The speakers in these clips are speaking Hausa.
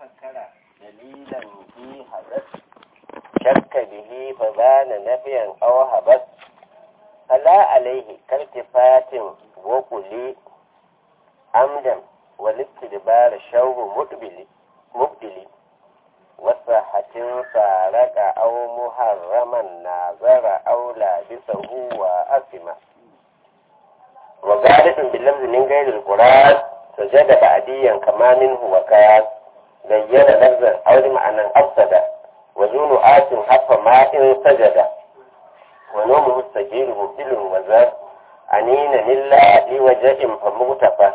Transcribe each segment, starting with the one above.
تفكر دليلا في حدث شك به فبان نفيا أو هبس فلا عليه كالتفات وقلي عمدا والاستدبار شوه مقبل مقبل وصحة فارق أو محرما ناظر أو لابسه وأسمه وغالب باللفظ من غير القرآن سجد بعديا كما منه وكان بين لفظا أو لمعنى أفسد وزون آت حف ماء سجد ونومه السجيل مبدل وزاد عنين إلا لوجه فمغتفى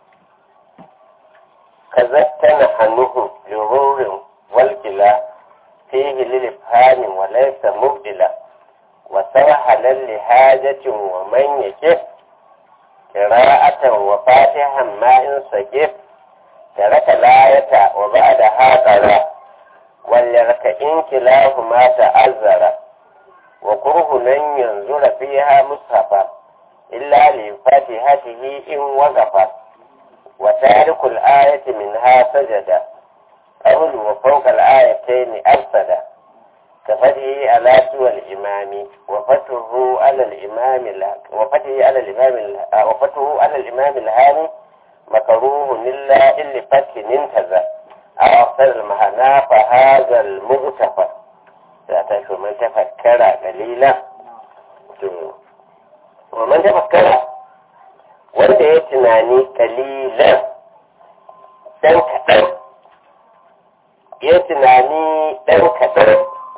كذا تنحنه جرور والكلا فيه للإفهام وليس مبدلا وسرحلا لحاجة ومن يكف قراءة وفاتحا ما إن سجف ترك الآية وبعدها قرأ وليركئن كلاهما تأذر وكره لن ينظر فيها مصحفا إلا لفاتحته إن وقف وتارك الآية منها سجد قبل وفوق الآيتين أفسد كفتحه على سوى الإمام وفتحه على الإمام وفتحه على الإمام وفتحه على الإمام الهاني مكروه إلا إلا فتح انتزع أو أكثر المهنا فهذا المغتفى تعتقد من تفكر قليلا ومن تفكر wanda ya tunani kalilan ɗan kaɗan ya tunani ɗan kaɗan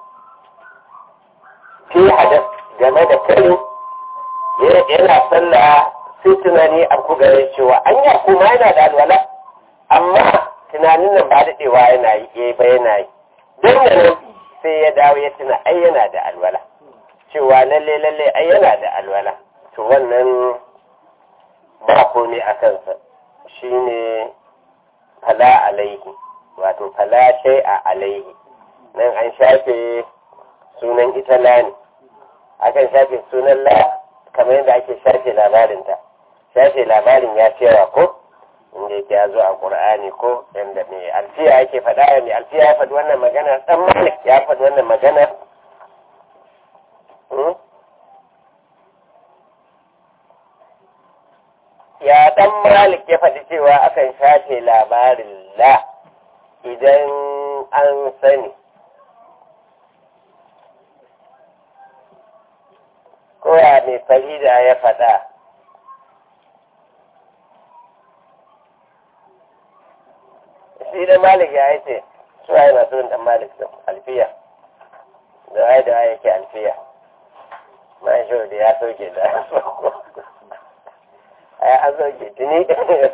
fi hadas game da kai yana sallah sai tunani a ku gare cewa an ya kuma yana da alwala amma tunanin nan ba daɗewa yana yi eh ba yana yi don da nan sai ya dawo ya tuna ai yana da alwala cewa lalle lalle ai yana da alwala to wannan ba komai a kansa shine fala alaihi wato fala shai a alaihi nan an shafe sunan ita lani akan shafe sunan la kamar yadda ake shafe labarinta shafe labarin ya cewa ko inda yake ya zo a ƙur'ani ko yadda mai alfiya yake faɗa mai alfiya ya faɗi wannan magana ɗan malik ya faɗi wannan magana ya ɗan malik ya faɗi cewa akan shafe labarin la idan an sani koya mai farida ya faɗa shi da malik ya yi ce suwa yana son dan malik da alfiya da waye da waye yake alfiya ma shi da ya sauke da ai an sauke tuni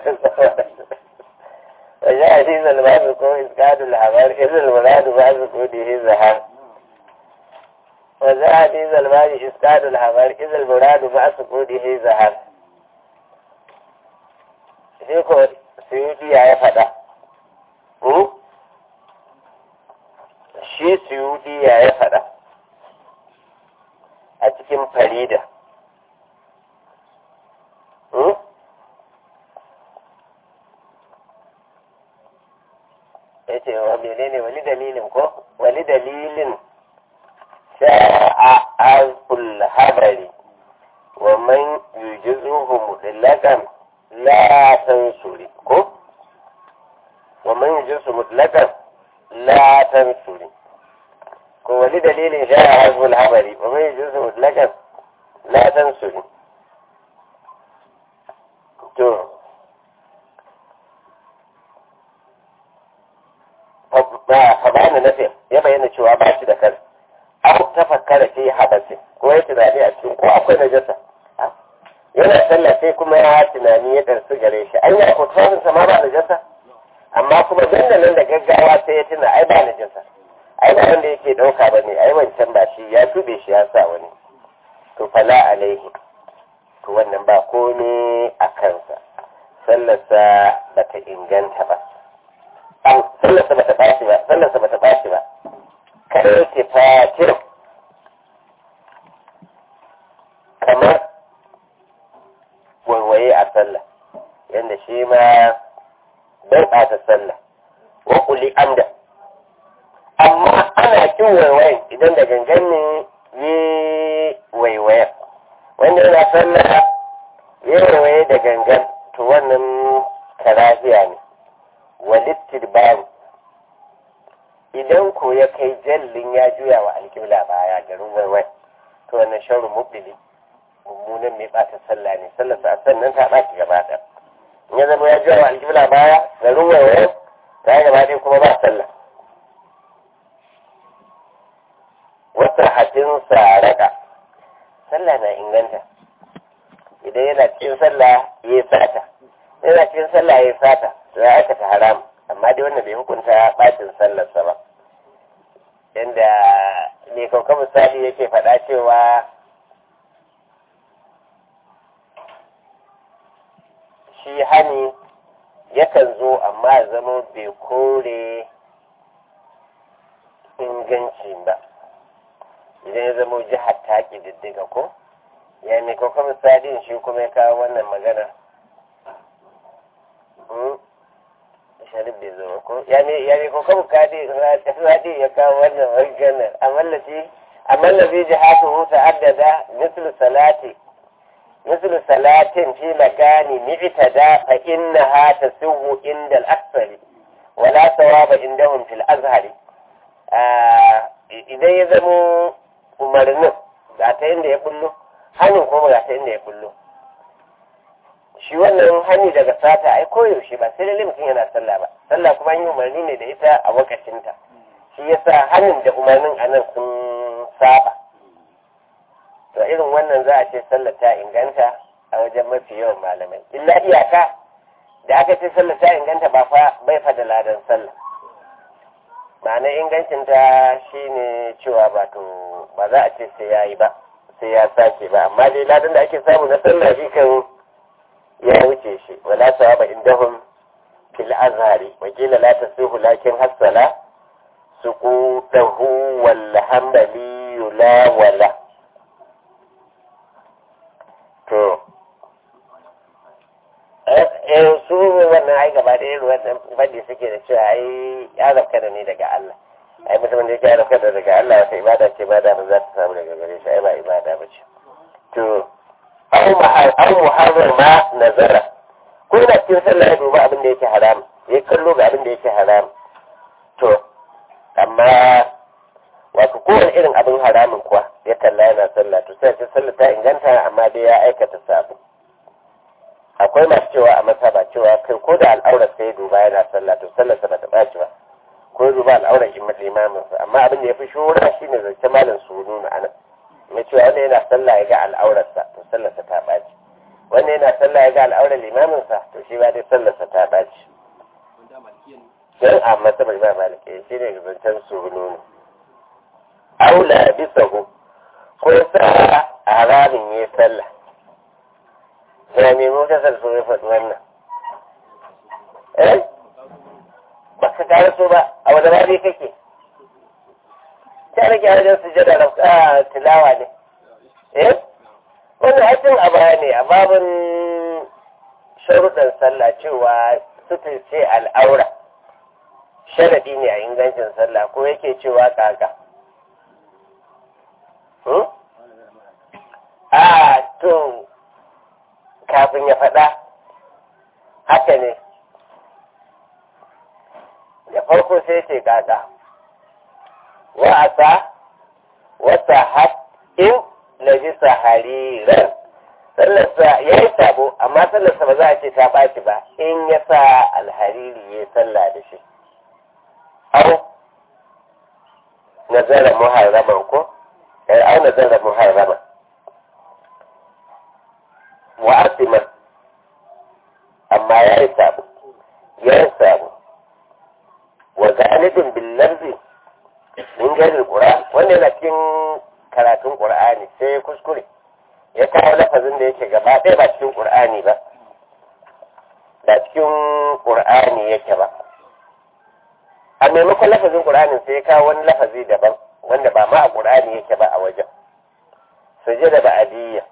wajen hadizal babu ko iskadul habar izal muradu babu ko dihi zahar وذا حديث المال إسكاد الحمر إذا المراد مع سكونه ذهب shi ko suyuti ya yi faɗa shi suyuti ya yi faɗa a cikin farida ya ce wa menene wani dalilin ko wani dalilin شاء عرف الخبر ومن يجزه مطلقا لا تنسري ومن يجزه مطلقا لا تنسري ولدليل شاء عرف الخبر ومن يجزه مطلقا لا تنسري to fa ba nafi ya bayyana cewa ba shi da kansa an tafakkara fi habasi ko ya tunani a cikin ko akwai najasa yana sallah sai kuma ya tunani ya darsu gare shi an yi kotuwarin sa ma ba najasa amma kuma dandanan da gaggawa sai ya tuna ai ba najasa ai ba wanda yake dauka ba ne ai wancan ba shi ya tube shi ya sa wani to fala alaihi to wannan ba komai a kansa sallarsa ba ta inganta ba sallarsa ba ta ɓaci ba sallarsa ba ta ɓaci ba كالتفات kamar waiwaye a sallah yadda shi ma bai ɓata sallah wa kuli amda amma ana kin waiwayen idan da gangan ne yi waiwayen wanda yana sallah yi waiwaye da gangan to wannan karahiya ne walittir bayan idan ko ya kai jallin ya juya wa alƙibla baya garin waiwai to wannan sharu mubili mummunan mai ɓata sallah ne sallar sa sannan ta ɓaci gaba ɗaya in ya zama ya juya wa alƙibla baya garin waiwai ta gaba ɗaya kuma ba sallah wata hatin saraka sallah na inganta idan yana cikin sallah ya yi sata yana cikin sallah ya yi sata to ya aikata haram amma dai wannan bai hukunta bacin sallarsa ba inda ne kauka misali yake faɗa cewa shi hani yakan zo amma zama bai kore inganci ba idan ya zama jihar ta diddiga ko ya ne kauka misali shi kuma ya kawo wannan magana sharif bai zo ko ya ne ya ne ko kan kadi radi ya kawo wannan maganar amallaci amallaci jihatu ta'addada mislu salati mislu salatin fi makani mi'tada fa innaha tasuhu inda al-aktsari wala thawaba indahum fil azhari idan ya zamo umarnin ga ta inda ya bullo hannun kuma ga ta inda ya bullo shi wannan hani daga sata ai koyaushe ba sai lalle mutum yana sallah ba sallah kuma yi umarni ne da ita a wakacinta shi yasa hannun da umarnin a nan sun saba to irin wannan za a ce sallah ta inganta a wajen mafi yawan malamai illa iyaka da aka ce sallah ta inganta ba fa bai fa da ladan sallah ma'ana ingancinta shine cewa ba to ba za a ce sai ya yi ba sai ya sake ba amma dai ladan da ake samu na sallah shi kan ya wuce shi wala sawaba indahum fil azhari wa qila la tasihu lakin hasala suqutahu wal hanbali la wala to eh su wannan ai gaba da irin wannan fadi suke da cewa ai ya zafka da ni daga Allah ai mutumin da yake ya zafka da daga Allah wata ibada ce ba da ba za ta samu daga gare shi ai ba ibada ba ce to an muharrar ma nazara ko da cikin sallah ya duba abin da yake haram ya kallo ga abin da yake haram to amma wato kowane irin abin haramin kuwa ya kalla yana sallah to sai sallah ta inganta amma dai ya aikata sabu akwai masu cewa a masaba cewa kai ko da al'aurar sai ya duba yana sallah to sallar sa bata ɓaci ba ko ya duba al'aurar imamin sa amma abin da ya fi shura shine zance malam sunu na anan mai cewa wanda yana sallah ya ga al'aurarsa to sallarsa ta ɓaci wanda yana sallah ya ga al'aurar limaminsa to shi ba dai sallarsa ta ɓaci don a masabar ba malike shi ne zancen su nuna aula bisa hu ko sa a haramin ya sallah ya mai mutasar so ya faɗi wannan eh ba ka kare so ba a wadda ba dai kake ta rage wajen sujada da tilawa ne eh wannan hakin a baya ne a babin sharuɗan sallah cewa sutur ce al'aura sharaɗi ne a ingancin sallah ko yake cewa kaka a to kafin ya faɗa haka ne da farko sai ce kaka wa'asa wata haɗin labisa hariran sallarsa ya yi sabo amma sallarsa ba za a ce ta ɓaci ba in ya sa alhariri ya sallah da shi au nazara muharraman ko au nazara muharraman wa asiman amma ya yi sabo ya yi sabo wa galibin billarzi mun gani ƙura wanda yana cikin karatun ƙur'ani sai ya kuskure ya kawo lafazin da yake gaba ɗaya ba cikin ƙur'ani ba ba cikin ƙur'ani yake ba a maimakon lafazin ƙur'anin sai ya kawo wani lafazi daban wanda ba ma a ƙur'ani yake ba a wajen sujada ba adiyya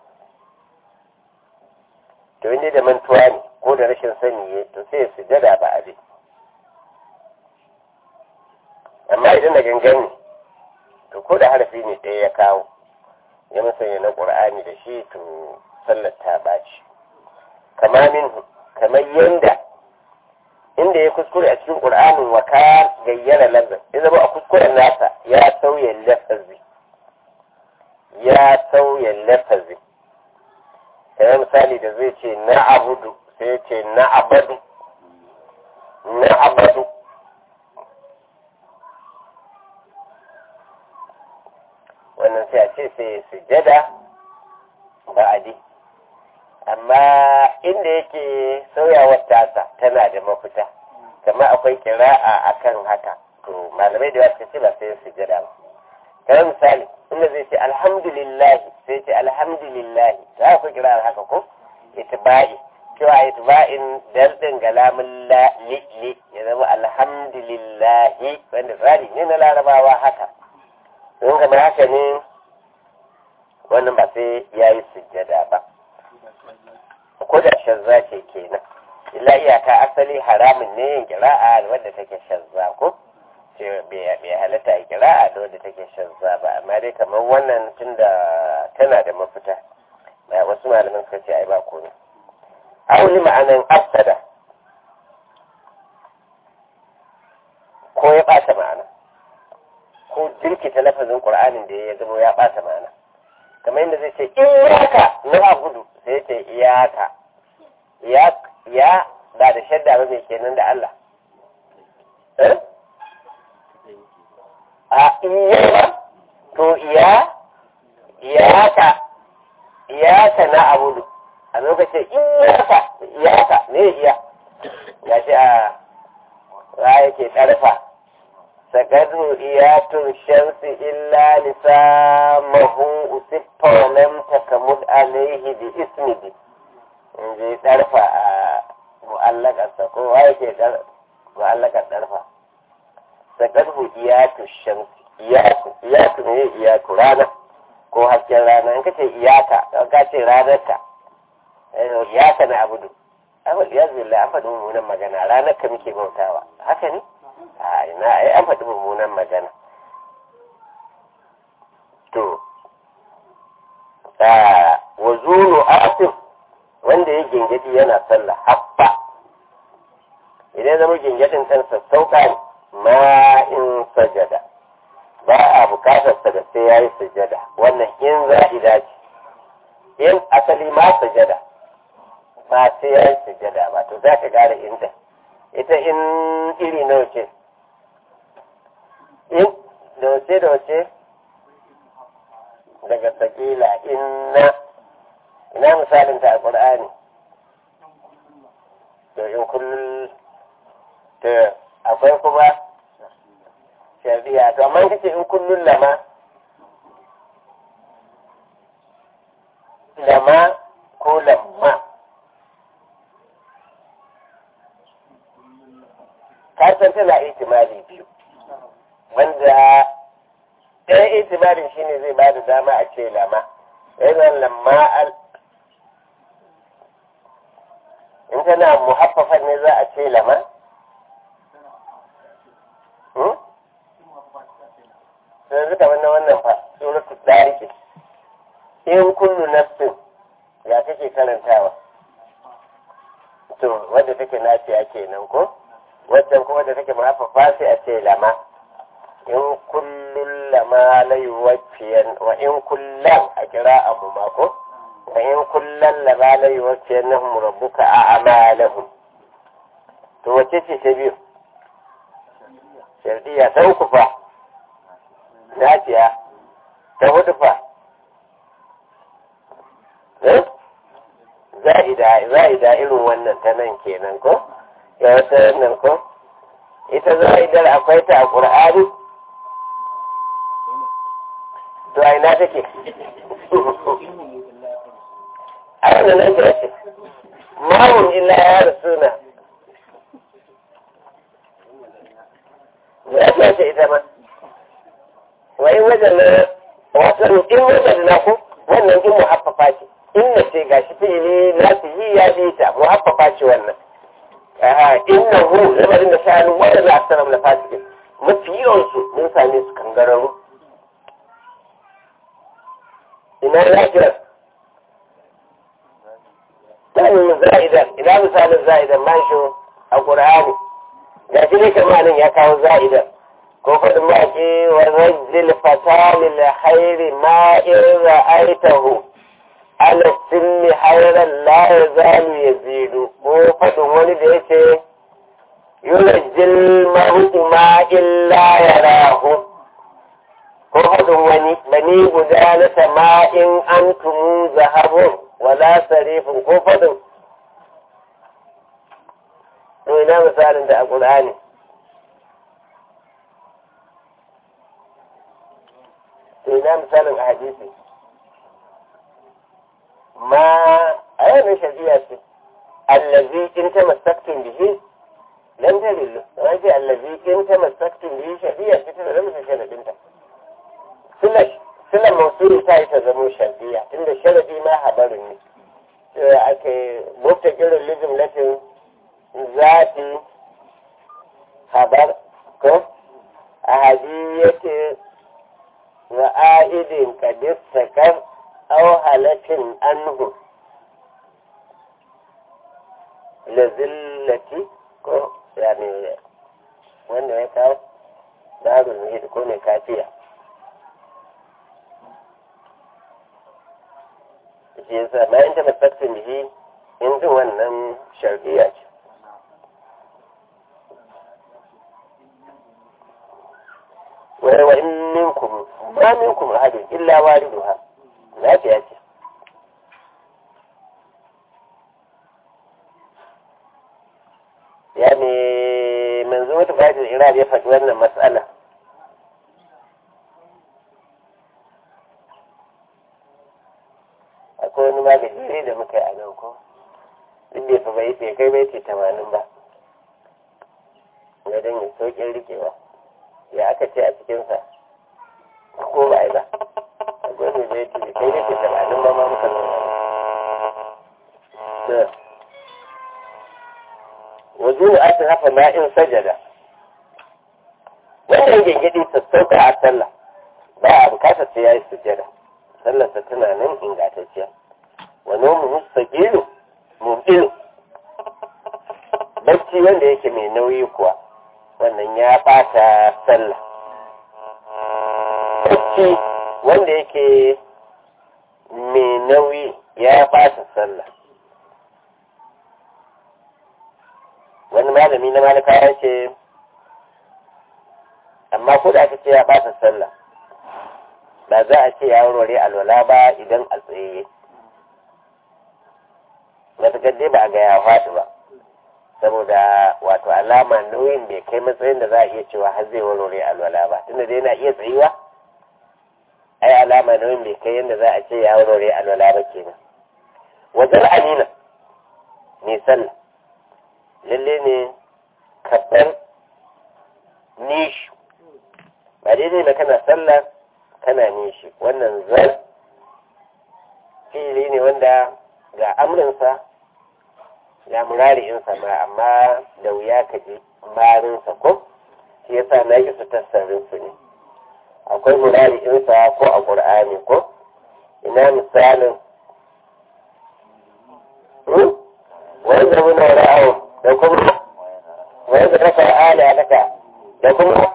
to inda da mantuwa ne ko da rashin sani ya to sai sujada ba adi amma idan da gangan ne to ko da harafi ne ɗaya ya kawo ya musanya na ƙur'ani da shi to sallar ta ɓaci kama min kamar yanda inda ya kuskure a cikin ƙur'anin wa ka gayyara lafazin ya zama a kuskuren nasa ya sauya lafazi ya sauya lafazi kamar misali da zai ce na abudu sai ya ce na abadu na abadu wannan sai a ce sai sujada ba'adi amma inda yake sauyawar tasa tana da mafita kamar akwai kira'a akan haka to malamai da wasu ce ba sai sujada ba kamar misali inda zai ce alhamdulillah sai ce alhamdulillah za akwai kira'ar haka ko itba'i cewa itba'in daldin galamin la li li ya zama alhamdulillah wanda tsari ne na larabawa haka don kamar haka ne wannan ba sai ya yi sujjada ba ko da shazza ce kenan illa iyaka asali haramun ne yin kira'a wadda take shazza ko ce bai halatta a kira'a da wadda take shazza ba amma dai kamar wannan tunda tana da mafita wasu malaman suka ce ai ba komai auli ma'anan afsada ko ya ɓata ma'ana ko jirkita lafazin ƙur'anin da ya zama ya ɓata ma'ana kamar yadda zai ce iyaka na gudu sai ya ce iyaka ya ba da shadda ba mai kenan da Allah a iya ba to iya iyaka iyaka na abudu a lokacin iyaka iyaka ne iya ya ce a ra yake ƙarfa sakadu iyatun shamsi illa lisamahu usiffa wa lam takamud alaihi bi ismihi in ji ɗarfa a mu'allakarsa ko wa yake mu'allakar ɗarfa sakadu iyatu shamsi iyatu iyatu ne iyatu rana ko hasken rana in kace iyaka ka ce ranarka iyaka na abudu abu ya zilla an faɗi mummunan magana ranar ka muke bautawa haka ne a ina ai an faɗi mummunan magana to wa zulu asif wanda ya gingadi yana sallah habba idan zama gingadin kan sassauka ne ma in sajada ba a bukatar sa da sai yayi sujada wannan in za'ida ce in asali ma sujada ba sai yayi sujada ba to za ka gane inda ita in iri nawa ce in da wace da wace daga sakila inna ina misalin ta a ƙur'ani to in kullum to akwai kuma shari'a to amma kace in kullum lama lama ko lamma ka san tana ihtimali biyu wanda ɗaya ihtimalin shine zai ba da dama a ce lama yana lamma al in tana muhaffafan ne za a ce lama sai zuka wannan wannan fa suratu dariki in kullu nafsin ya kake karantawa to wadda take nafiya kenan ko waccan kuma da take mahaifafa sai a ce lama in kullun lama la yuwaffiyan wa in kullan a kira abu mako wa in kullan lama la yuwaffiyan nahum rabbuka a'malahum to wace ce ta biyu shardiya ta uku fa nafiya ta hudu fa za'ida za'ida irin wannan ta nan kenan ko ya wata nan ko ita za'idar akwai ta a ƙur'ani to a ina take a wannan nan ta ce mawun illa ya rasuna ya ce ce ita ma wa in wajen na wasan in wajen na ko wannan in muhaffafa ce inna ce gashi fi'ili nasu yi ya bi ta muhaffafa ce wannan innahu lamarin da sha'anin wanda za a sanar da fasike mafi yawansu mun same su kangararru ina lafiyar sanin za'idan ina misalin za'idan mashi a ƙur'ani ga shi ne kamanin ya kawo za'idan ko faɗin maƙi wa rajil fatali la khairi ma in ra'aitahu ala sinni hayran la yazalu yazidu ko faɗin wani da yake yurajil mahu ma illa yarahu ko faɗin wani bani guda na sama'in antumu zahabun wala sarifin ko faɗin to ina misalin da a ƙul'ani to ina misalin a hadisi ma a yanar shari'a ce allazi in ta masaktin bihi lam tadillu wai ce allazi in ta masaktin bihi shari'a ce ta zama sharadinta silar mausuli ta yi ta zamo shari'a inda sharadi ma habarin ne cewa ake mufta kirin lijin latin zafi habar ko a hadiyyati wa a'idin kadis sakar aw halatin anhu lazillati ko yani wanda ya kawo darul muhit ko mai kafiya shi yasa bayan ta masaktin bihi in jin wannan shardiya ce wa in minkum ma minkum ahadin illa wariduha lafiya ce ya ne manzo wata fadin iran ya faɗi wannan matsala akwai wani magajiri da muka yi a nan ko duk bai fi bai bai kai bai ce tamanin ba na don ya sauƙin rikewa ya aka ce a cikinsa ko ba ba akwai mai bai ce kai bai ce tamanin ba ma muka nuna wajen da aka hafa ma'in sajada wannan gengedi sassauka a sallah ba a bukatar sai ya yi sujada sallarsa tana nan ingantacciya wa nomu mustaqilu mubdilu bacci wanda yake mai nauyi kuwa wannan ya bata sallah bacci wanda yake mai nauyi ya bata sallah wani malami na malaka ya ce amma ko da aka ce ya bata sallah ba za a ce ya warware alwala ba idan a tsaye matuƙar dai ba a ga ya faɗi ba saboda wato alama nauyin bai kai matsayin da za a iya cewa har zai warware alwala ba tunda dai na iya tsayuwa ai alama nauyin bai kai yadda za a ce ya warware alwala ba kenan wajen amina ne sallah lalle ne kaɗan nishi ba daidai na kana sallah kana nishi wannan zan fili ne wanda ga amrinsa ga murari'insa ma amma da wuya ka ji marinsa ko shi yasa na yi su tassarinsu ne akwai murari'insa ko a ƙur'ani ko ina misalin wani zama na ra'awun da kuma wani da raka ala daga da kuma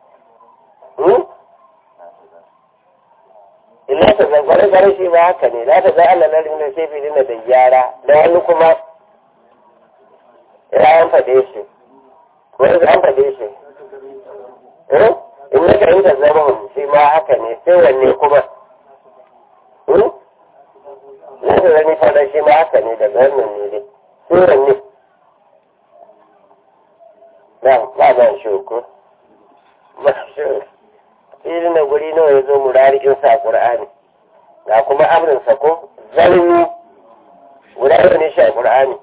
illa ta zangware gare shi ba haka ne za ta za Allah na rinna sai fi dina da gyara da wani kuma ya an faɗe shi wani an faɗe shi in na ka ta zama shi ma haka ne sai wanne kuma na da zani faɗa shi ma haka ne daga wannan ne dai sai wanne na ba ba shi ko ba shi irin da guri nawa ya zo murarikin sa Qur'ani ga kuma amrin sa ko zalimi guda ne shi a Qur'ani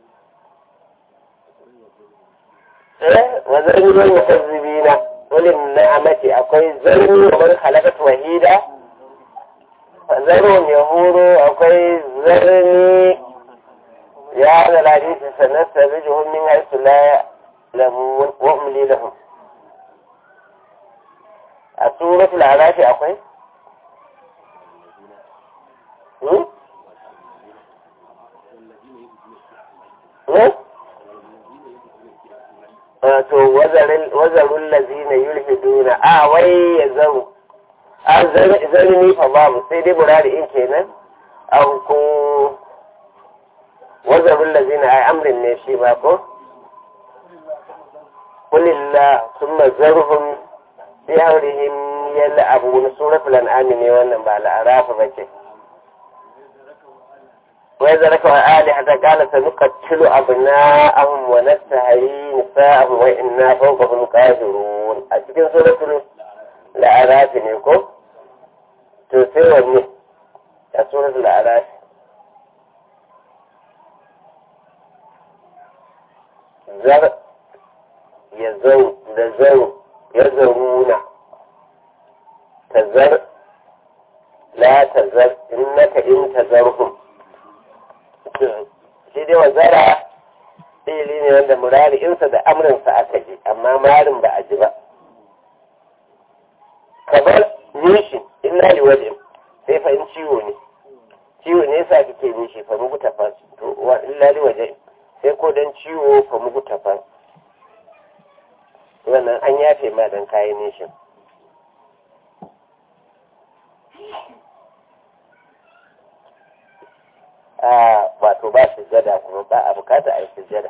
eh wa zalimi wal mukazzibina wal ni'amati akwai zalimi wa man khalaqat wahida zarun yahuru akwai zalimi ya da hadisi sanasta bijuhum min haythu la ya'lamun wa umli lahum suratul arafi akwai hmm? hmm? to wazarun lazina yulhiduna a wai ya zaru a zarni fa babu sai dai murari in kenan an ko wazarun lazina a amrin ne shi ba ko kulillah summa zarhum fi haurihim yalla abu na suratul an'am ne wannan ba al'arafa bace وإذا ركوا آلهة قال سنقتل أبناءهم ونستحيي نساءهم وإنا فوقهم قادرون أتكن سورة الأعراف نيكو تسير وني سورة الأعراف زر يزو لزو يزرون تزر لا تزر إنك إن تزرهم shi dai wazara fili ne wanda murari insa da amrinsa aka ji amma marin ba a ji ba kamar nishi illa li waje sai fa in ciwo ne ciwo ne yasa kike nishi fa mugu tafas to wa illa li waje sai ko dan ciwo fa mugu tafas wannan an yafe ma dan kayan nishin wato ba sujjada kuma ba a bukata a yi sujjada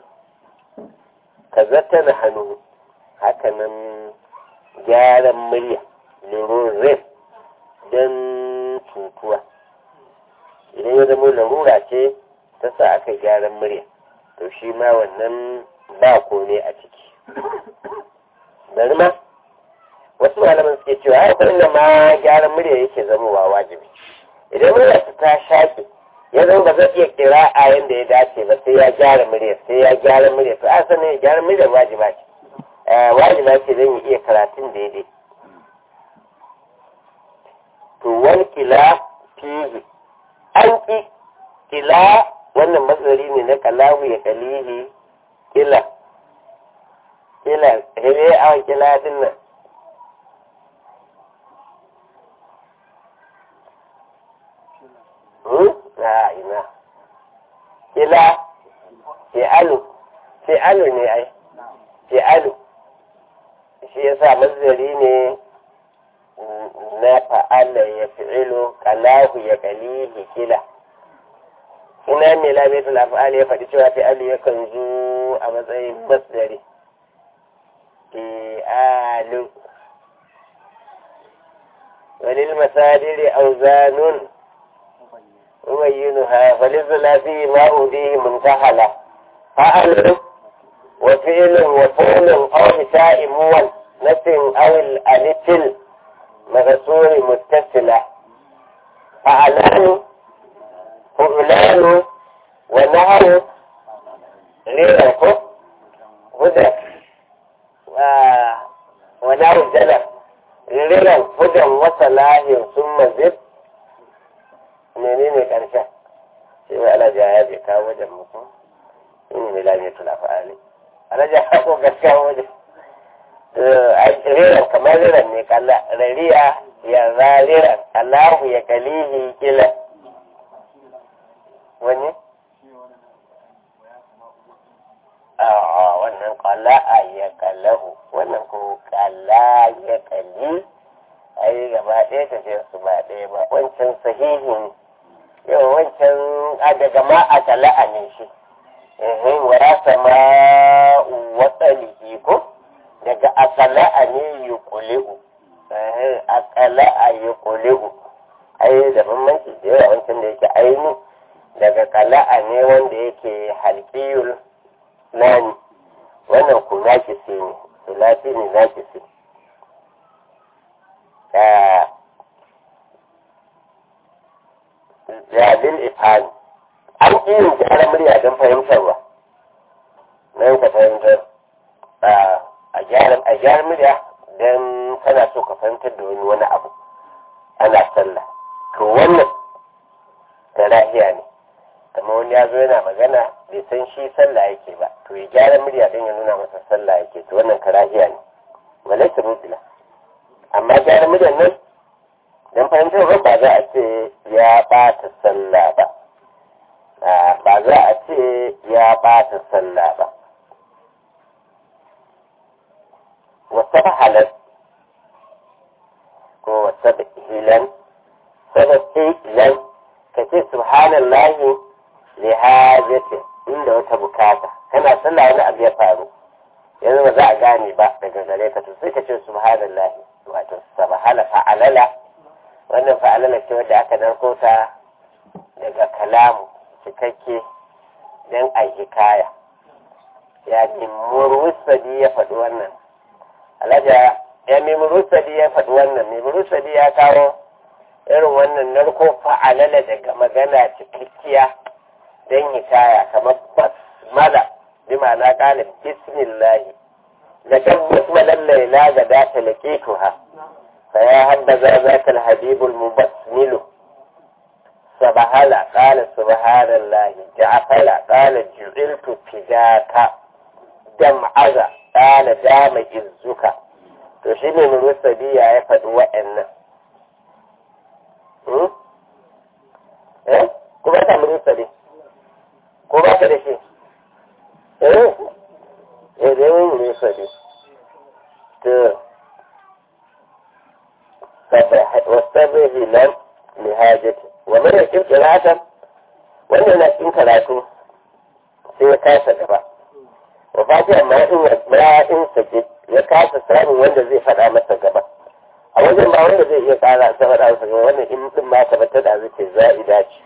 ka zata na hannu hakanan gyaran murya lirurin don cutuwa idan ya zama larura ce ta sa aka gyaran murya to shi ma wannan ba ko ne a ciki bari ma wasu malaman suke cewa haifar da ma gyaran murya yake zamowa wajibi idan murya ta shaƙi ya zama ba zai iya kira a yadda ya dace ba sai ya gyara murya sai ya gyara murya to a sanin ya gyara murya wajiba ce wajiba ce zan iya karatun daidai to wani kila fihi an ki kila wannan matsari ne na kalahu ya kalihi kila kila hele a kila din nan a ina ila fi'alu fi'alu ne ai fi'alu shi yasa mazari ne na fa'ala ya fi'ilu kalahu ya kalihi kila ina ne lamitul af'ali ya faɗi cewa fi'alu yakan zo a matsayin masdari fi'alu walil masadiri auzanun أبينها فللثلاثي ما أوديه منتحلة فعل وفعل وفعل أو نساء مول نسل أو الألتل مغسول متصلة فعلان فعلان ونهر غيره هدى ونهر الجلب غيره هدى وصلاح ثم زد menene ƙarshen sai mai alaja ya je kawo wajen muku in ne lami tula fa'ali alaja ya ko gaskiya wajen riran kamar riran ne kalla rariya ya zariran allahu ya kalihi kila wani a wannan kalla a ya kallahu wannan ko kalla ya kalli ai gaba ɗaya tafiyar su ba ɗaya ba wancan sahihin yau wancan daga ma a tala'a ne shi ehin wa ya sama watsalihi ko daga akala'a ne yi kuli'u ehin akala'a yi kuli'u ai da bambanci da yawa wancan da yake aini daga kala'a ne wanda yake halkiyul nani wannan ku nakisi ne sulafi ne nakisi jabin ifani an irin gyara murya don fahimtarwa nan ka fahimtar a gyara murya don kana so ka fahimtar da wani wani abu ana sallah to wannan ta lahiya ne kama wani ya zo yana magana bai san shi sallah yake ba to ya gyara murya don ya nuna masa sallah yake to wannan karahiya ne walaita mutila amma amma gyara mudan nan don fahimtar ba za a ce ya ɓata sallah ba ba za a ce ya ɓata sallah ba wata halar ko wata hilan sababbi hilan ka ce subhanallahi li hajati inda wata bukata kana sallah wani abu ya faru yanzu ba za a gane ba daga gare ka to sai ka ce subhanallahi wato sabahala fa'alala wannan fa'alala ce wadda aka narko ta daga kalamu cikakke don a hikaya ya ce murusadi ya faɗi wannan alaja ya mai murusadi ya faɗi wannan mai murusadi ya kawo irin wannan narko fa'alala daga magana cikakkiya don hikaya kamar basmala bi ma'ana ƙalin bismillahi da tabbas malallaila ga data laƙituha فيا هبذا ذاك الحبيب المبسمل سبحل قال سبحان الله جعفل قال جعلت فداك دمعز قال دام إزك to shi ne murusabiya ya faɗi wa'annan eh kuma ta murusabi ko ba ka da shi eh eh da yin murusabi to واستبه لم لهاجته ومن يكن قراءة wannan na cikin karatu sai ya kasa gaba wa fati amma in ya in sake ya kasa samun wanda zai faɗa masa gaba a wajen ba wanda zai iya kara ta faɗa masa gaba wannan in din ma tabbatar da zai ce za'ida ce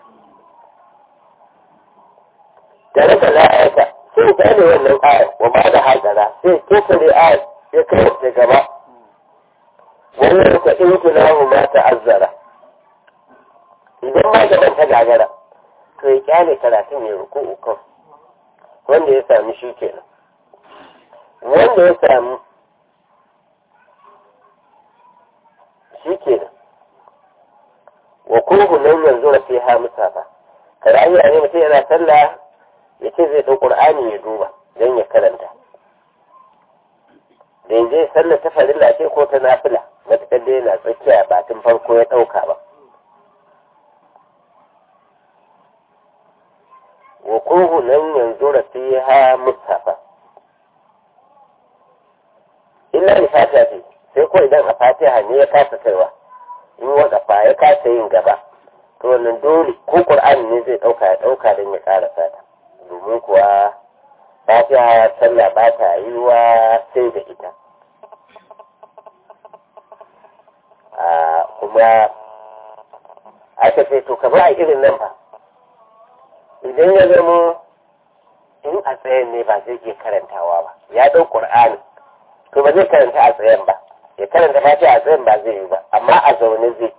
da raka la'ayata sai ya ne wannan ayar wa ba da hajara sai ya kesa ayar ya kai da gaba wannan ka in tunahu ma ta'azzara idan ma gaban ta gagara to ya kyale karatun ya ruku ukan wanda ya sami shi kenan wanda ya sami shi kenan wa kuhu nan yanzu na fi ha musafa kada an yi ne mutum yana sallah ya ce zai ɗau ƙur'ani ya duba don ya karanta da ya je sallah ta farilla ce ko ta nafila matuƙar da yana tsakiya ba tun farko ya ɗauka ba wukuhu nan yanzu da fi ha mustafa illa ni fatiha ce sai ko idan a fatiha ne ya kasa kaiwa in wadafa ya kasa yin gaba to wannan dole ko qur'ani ne zai ɗauka ya ɗauka don ya ƙara sata domin kuwa fatiha sallah ba ta yiwa sai da ita kuma aka ce to kamar a irin nan ba idan ya zama in a tsayen ne ba zai iya karantawa ba ya ɗau ƙur'ani to ba zai karanta a tsayen ba ya karanta fatiha a tsayen ba zai yi ba amma a zaune zai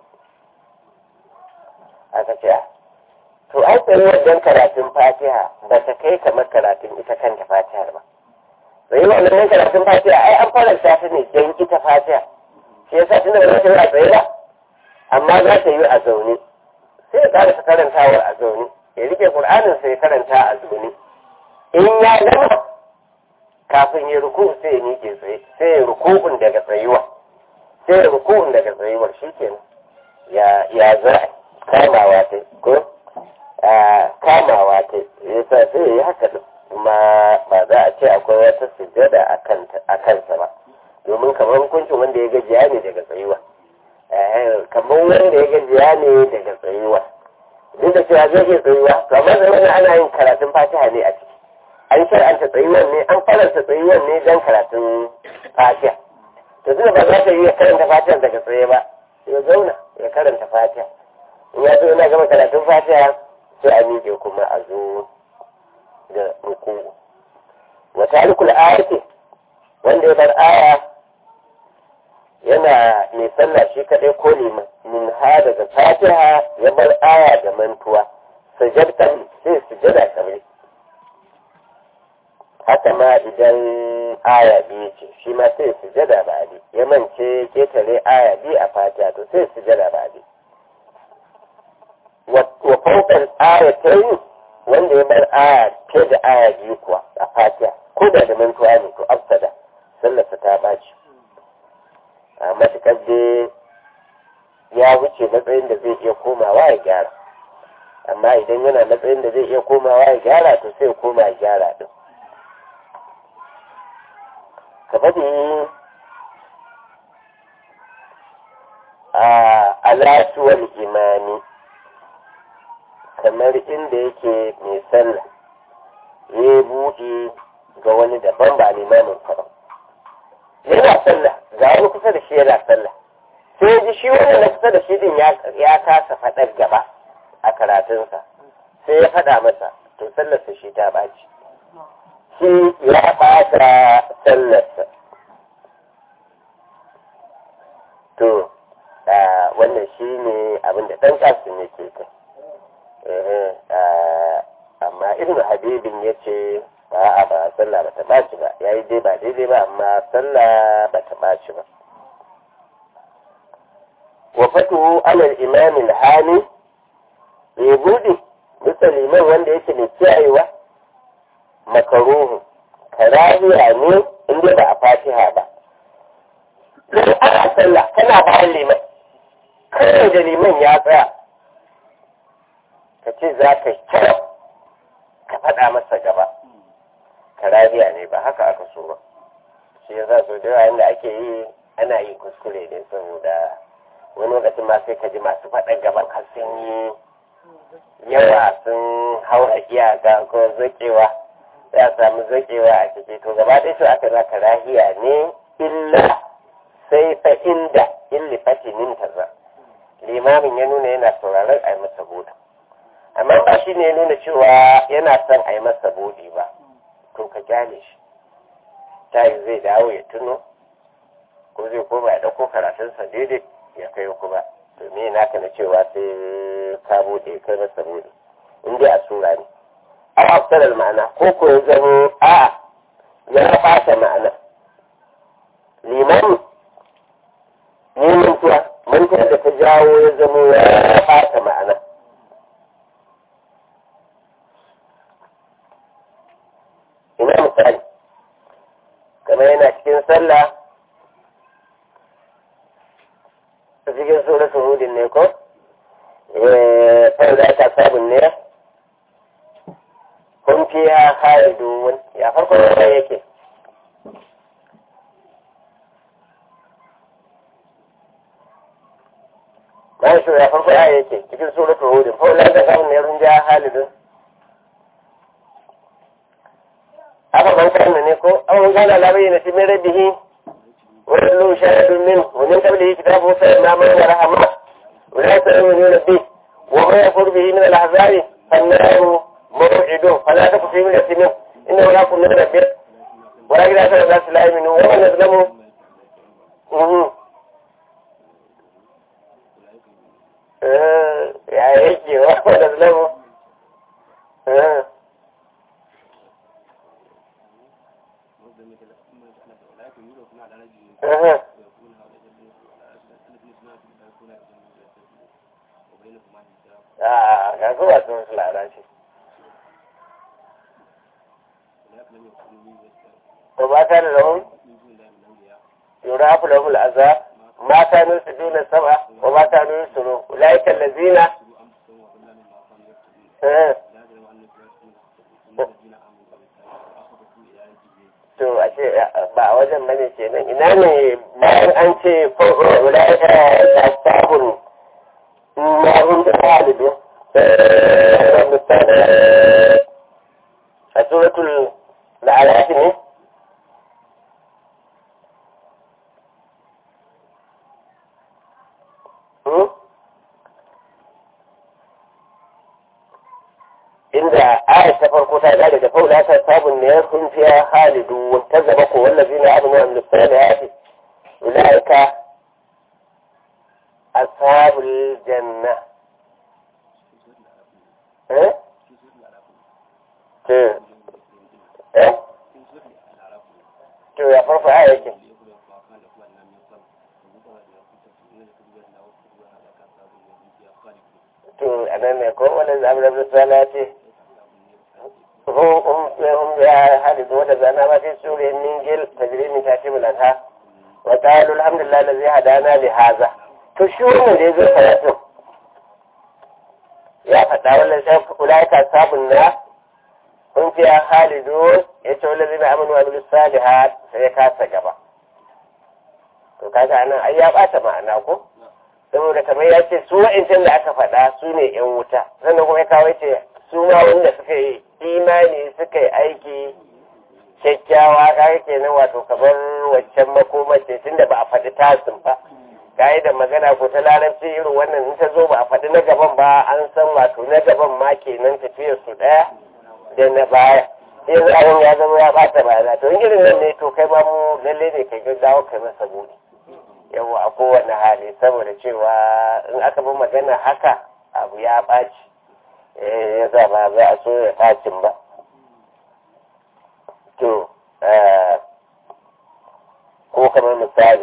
aka ce to an tsaye wajen karatun fatiha ba ta kai kamar karatun ita kanta fatihar ba sai wannan karatun fatiha ai an faranta ta ne don ita fatiha shi yasa tun da za ta yi a tsaye ba amma za ta yi a zaune sai ya ƙara karantawar a zaune ya rike Qur'anin sai ya karanta a zaune in ya gama kafin ya ruku sai ya miƙe tsaye sai ya rukun daga tsayuwa sai ya rukun daga tsayuwar shikenan ya ya za kamawa ta ko kamawa ta yasa sai ya yi haka kuma ba za a ce akwai wata sujjada a kansa ba domin kamar hukuncin wanda ya gajiya ne daga tsayuwa kamar wanda ya gajiya ne daga tsayuwa duk da cewa zai iya tsayuwa to amma zai wani ana yin karatun fatiha ne a ciki an shar'anta tsayuwan ne an faranta tsayuwan ne don karatun fatiha to tunda ba za ta iya karanta fatiha daga tsaye ba ya zauna ya karanta fatiha in ya zo yana gama karatun fatiha sai a miƙe kuma a zo da ruku wa talikul ayati wanda ya bar aya yana mai sallah shi kaɗai ko liman min ha daga fatiha ya bar aya da mantuwa sajadtan sai sujada kamar haka ma idan aya biyu ce shi ma sai sujada ba bi ya mance ketare aya biyu a fatiha to sai sujada ba bi wa faukan aya ta yi wanda ya bar aya fiye da aya biyu kuwa a fatiha ko da da mantuwa ne to afsada sallarsa ta ɓaci a matuƙar dai ya wuce matsayin da zai iya komawa ya gyara amma idan yana matsayin da zai iya komawa ya gyara to sai koma ya gyara din ka faɗi a alasuwar imani kamar inda yake mai sallah ya buɗe ga wani daban ba limamin ba yana sallah ga wani kusa da shi yana sallah sai ji shi wani na kusa da shi din ya kasa faɗar gaba a karatunsa sai ya faɗa masa to sallarsa shi ta ɓaci shi ya ɓata sallarsa to wannan shi ne abin da ɗan ƙasu ne ke kai amma ibn habibin ya ce ba a ba sallah ba ta ɓaci ba ya yi dai ba daidai ba amma sallah ba ta ɓaci ba wa fatuhu alal imamin hani ya buɗe bisa liman wanda yake mai kiyayewa makaruhu karahiya ne inda ba a fatiha ba don ana sallah kana bayan liman kawai da liman ya tsaya ka ce za ka kira ka faɗa masa gaba karahiya ne ba haka aka so ba shi yasa so da yawa da ake yi ana yi kuskure ne saboda wani lokacin ma sai ka ji masu faɗan gaban har sun yi yawa sun haura iyaka ko zakewa ya samu zakewa a ciki to gaba ɗaya su aka za karahiya ne illa sai fa inda illi fatinin taza limamin ya nuna yana sauraron a yi masa buɗe amma ba shi ne ya nuna cewa yana son a yi masa buɗe ba to ka kyale shi ta yi zai dawo ya tuno ko zai koma ya ɗauko karatunsa daidai ya kai kuma to me naka na cewa sai ka buɗe kai masa buɗe in dai a sura ne a hafsarar ma'ana ko ko ya zama a ya ɓata ma'ana limani ne mantuwa mantuwa da ta jawo ya zama ya ɓata ma'ana ina misali kamar yana cikin sallah a cikin suratul hudin ne ko fa'ida ta sabon ne kun fiya khalidun ya farko da yake bayan shi ya farko ya yake cikin suratul hudin fa'ida ta sabon ne runja khalidun aka ban kan ne ko an gana labai na cikin rabbihi ولو شاهد منه ومن قبله كتاب موسى إماما ورحمة ولا تؤمنون به وما يكفر به من الأحزاب فالنار موعده فلا تك في من منه إنه لا كنا نبيه ولكن أكثر الناس لا يؤمنون ومن يظلموا يا هيك ومن يظلموا Uh-huh. Ah, ga zuwa sun su lalace. Ba ba ta da lahun? Yura hafi lahun azab, mata nun su duna sama, ba ba ta nun su ro, ula'ikan lazina. To, a ce ba a wajen bane ke nan, ina ne bayan an ce ula'ika ta sabon ma'un da ɗalibi a suratul la'alati ne inda ayat ta farko ta gane da faula ta sabon ne sun fiya halidu wata zama ko wallazi na abin wa amlistani ya ce ulaika أصحاب الجنة إيه؟ إيه؟ إيه؟ to ya farfa a yake to a nan ne ko wani zaɓi da sala ce هم ya hadisu wata zana ba sai sure ningil tajiri min tashi mulata wa qalu alhamdulillah allazi hadana li hadha to shi wannan da yazo karatu ya faɗa wannan sai ulaika sabun na kun fi halidu ya ce wallazi na amanu wa bil salihat sai ya kasa gaba to kaga anan ai ya bata ma'ana ko saboda kamar ya ce su wa'incan da aka faɗa su ne yan wuta sannan kuma ya kawo ce su ma wanda suka yi imani suka yi aiki kyakkyawa kaga kenan wato kamar waccan makomace tunda ba a faɗi tasin ba kayi da magana ko ta larabci irin wannan in ta zo ba a faɗi na gaban ba an san wato na gaban ma kenan tafiyar su ɗaya da na baya yanzu abin ya zama ya ɓata bayana to in irin nan ne to kai ma mu lalle ne kai gaggawa kai masa buɗe yawa a kowane hali saboda cewa in aka bi magana haka abu ya ɓaci ya za ba za a so ya ɓacin ba to ko kamar misali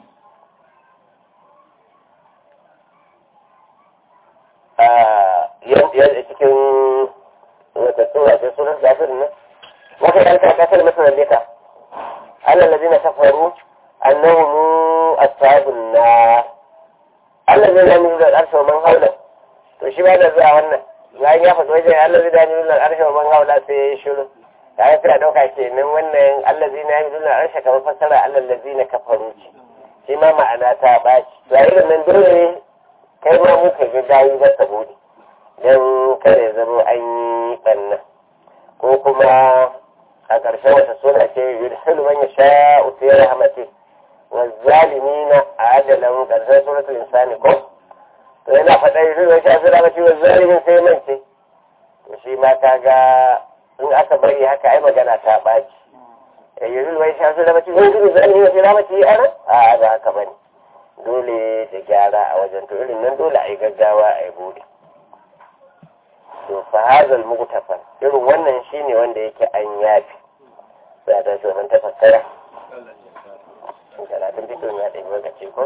yadda cikin wata tsora ce sunan zafirin nan wata yanka kasar masarar leka Allah lazina kafaru annahum ashabun nar Allah zai zami nuna al'arshe wa man haula to shi ba da zuwa wannan bayan ya faɗi wajen Allah zai zami nuna al'arshe wa man haula sai ya yi shiru da ya fiya ɗauka kenan wannan Allah zai na nuna al'arshe kamar fassara Allah lazi na kafaru ce shi ma ma'ana ta ɓaci to a irin nan dole kai ma mu ka ga gayi ba saboda don kare zama an yi ɓanna ko kuma a ƙarshen wata suna ce yudhilu man yasha'u fi rahmatihi والظالمين عدلا قرشان سورة الإنسان كم فإن فتاي في وشا سورة والظالمين sai mance to shi ma kaga in aka bari haka ai magana ta baci yanzu wai sha su da mace wai zai zalimi sai da mace ana a ba haka bane dole da gyara a wajen to irin nan dole a yi gaggawa a yi bude to fa hazal mugtafar irin wannan shine wanda yake an yafi sai ta shi wannan tafakkara talatin fito ya ɗaya lokaci ko?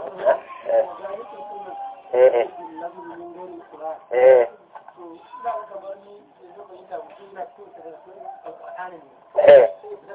eh eh eh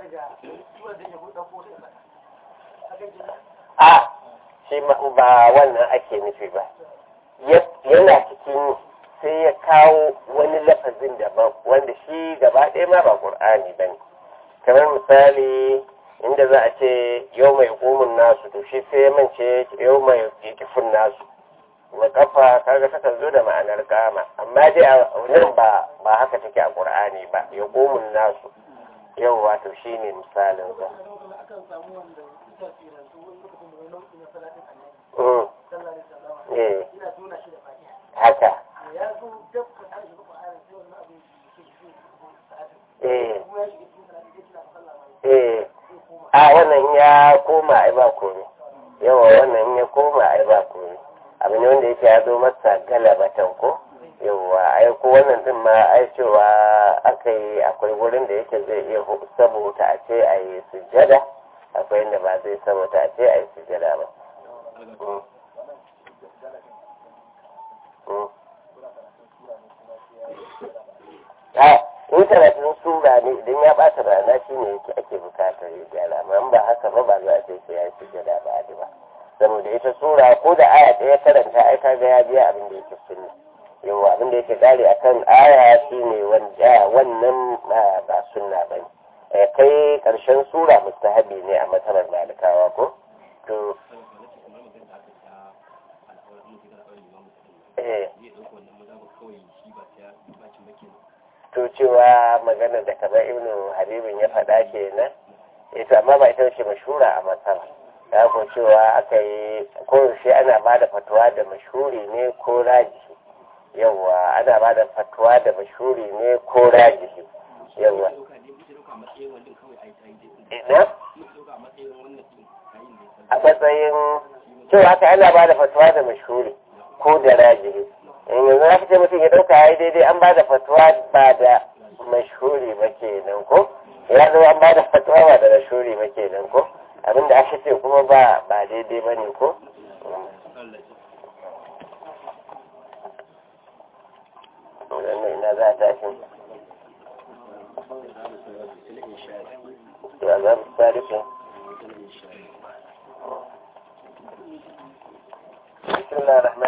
a shi ba wannan ake nufi ba yana cikin sai ya kawo wani lafazin daban wanda shi gaba ɗaya ma ba ƙur'ani ba ne kamar misali inda za a ce yau mai ƙumin nasu to shi sai mance yau mai kifin nasu wa kafa kaga ta zo da ma'anar kama amma dai a nan ba ba haka take a qur'ani ba ya ƙumin nasu yau wato shine misalin sa haka eh eh a wannan ya koma ai ba komai yawa wannan ya koma ai ba komai abu ne wanda yake ya zo masa galabatan ko yawa ai ko wannan din ma ai cewa aka yi akwai wurin da yake zai iya saboda a ce a yi sujjada akwai inda ba zai saboda a ce a yi sujjada ba in karatun sura ne idan ya bata rana shi ne yake ake bukatar ya gyara amma ba haka ba ba za a ce sai ya yi sujjada ba a ba saboda ita sura ko da aya ɗaya karanta ai kaga ya biya abin da yake sunna yawa abin da yake kare akan aya shi ne wanda wannan ba sunna ba ne kai karshen sura mustahabi ne a matsalar malikawa ko to eh to cewa magana da kamar ibnu habibin ya faɗa kenan ita amma ba ita ce mashura a matsala ya ko cewa aka yi koyaushe ana ba da fatuwa da mashuri ne ko rajihi yawa ana ba da fatuwa da mashuri ne ko rajihi yawa ina a matsayin cewa aka ana ba da fatuwa da mashuri ko da rajihi yanzu aka ce mutum ya dauka ya yi daidai an ba da fatuwa ba da mashuri ba kenan ko ya zo an ba da fatuwa ba da mashuri ba kenan ko abinda aka ce kuma ba ba daidai ba ne ko wannan ina za a tashi ya za mu sarrafa بسم الله الرحمن